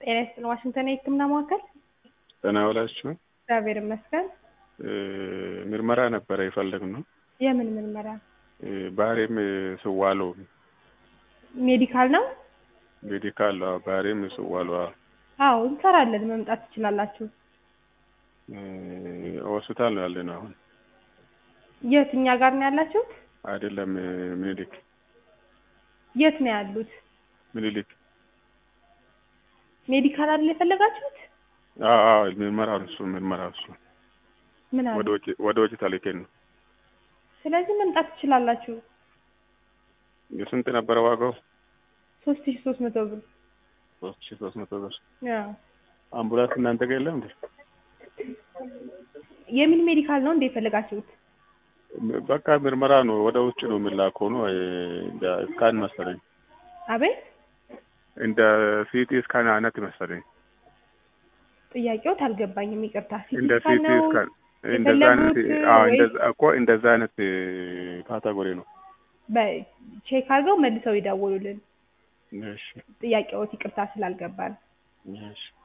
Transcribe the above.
ጤና ይስጥልን ዋሽንግተን የህክምና ማዕከል ጤና ይውላችሁ። እግዚአብሔር ይመስገን። ምርመራ ነበረ የፈለግነው የምን ምርመራ? ባህሪም ስዋሎ ሜዲካል ነው? ሜዲካል ባህሪም ስዋሎ አዎ እንሰራለን። መምጣት ትችላላችሁ። ሆስፒታል ነው ያለነው አሁን። የት? እኛ ጋር ነው ያላችሁት? አይደለም ምኒልክ የት ነው ያሉት? ምኒልክ ሜዲካል አይደል የፈለጋችሁት? አዎ አዎ ምርመራ እሱ ምርመራ እሱ ምን አለ? ወደ ውጭ ወደ ውጭ ተልኬን ነው። ስለዚህ መምጣት ትችላላችሁ። የስንት ነበረ ዋጋው? ሶስት ሺ ሶስት መቶ ብር ሶስት ሺህ ሶስት መቶ ብር። አዎ። አምቡላንስ እናንተ ጋር የለም እንዴ? የምን ሜዲካል ነው እንደ የፈለጋችሁት? በቃ ምርመራ ነው ወደ ውጭ ነው የሚላከው ነው እንደ ስካን መሰለኝ አቤት እንደ ሲቲ ስካን አይነት መሰለኝ ጥያቄዎት አልገባኝም። ይቅርታ። እንደ ሲቲ ሲቲ ስካን ነው ስካን እንደዛ አይነት የፈለጉት አዎ ወይስ- እንደዛ እኮ እንደዛ አይነት ካታጎሪ ነው። በቼክ አድርገው መልሰው ይደውሉልን። እሺ ጥያቄዎት ይቅርታ ስላልገባን። እሺ